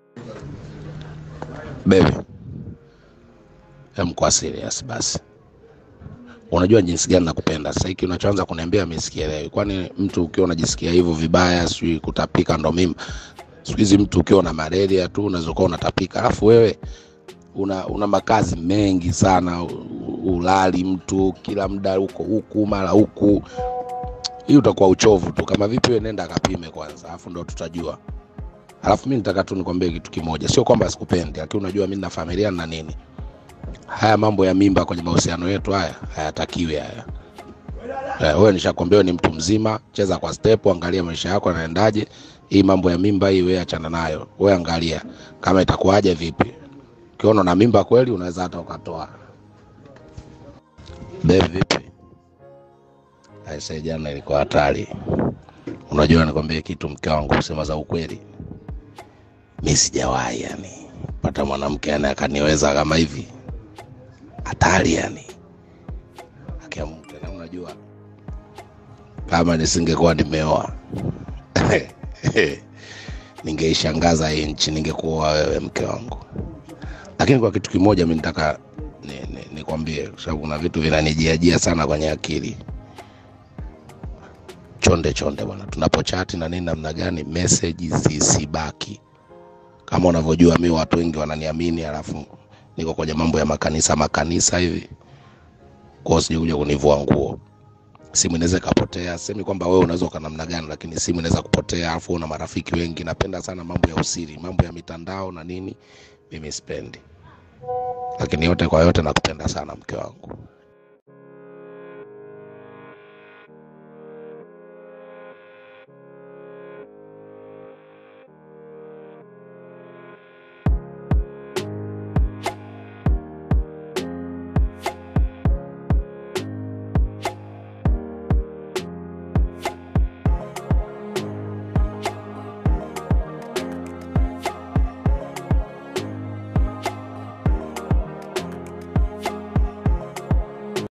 Baby, hem kwa serious basi. Unajua jinsi gani nakupenda. Sasa hiki unachoanza kuniambia mimi sikielewi. Kwani mtu ukiwa unajisikia hivyo vibaya, sijui kutapika ndo mimi. Siku hizi mtu ukiwa na malaria tu unaweza kuwa unatapika. Alafu wewe una, una makazi mengi sana, u- ulali mtu kila muda huko huku mara huku. Hii utakuwa uchovu tu. Kama vipi wewe nenda akapime kwanza, alafu ndo tutajua. Alafu mimi nitaka tu nikwambie kitu kimoja, sio kwamba sikupendi, lakini unajua mimi na familia na nini. Haya mambo ya mimba kwenye mahusiano yetu haya hayatakiwi haya. Eh, wewe nishakwambia wewe ni mtu mzima, cheza kwa step, angalia maisha yako yanaendaje. Hii mambo ya mimba hii wewe achana nayo. Wewe angalia kama itakuwaje vipi. Ukiona na mimba kweli unaweza hata ukatoa. Babe vipi? Aisee, jana ilikuwa hatari. Unajua nikwambie kitu mke wangu, kusema za ukweli, mi sijawahi yani pata mwanamke yani akaniweza kama hivi, hatari yani. Akia Mungu tena, unajua kama nisingekuwa nimeoa ningeishangaza hii nchi, ningekuwa wewe mke wangu. Lakini kwa kitu kimoja mi nitaka nikwambie ni, ni nikwambie, kwa sababu kuna vitu vinanijiajia sana kwenye akili. Chonde chonde bwana, tunapochati na nini namna gani, message zisibaki. Kama unavyojua mi watu wengi wananiamini, alafu niko kwenye mambo ya makanisa makanisa hivi, kwa hiyo sijui kuja kunivua nguo. Simu inaweza ikapotea, semi kwamba wewe unaweza uka namna gani, lakini simu inaweza kupotea, alafu una marafiki wengi. Napenda sana mambo ya usiri, mambo ya mitandao na nini, mimi sipendi. Lakini yote kwa yote, nakupenda sana mke wangu.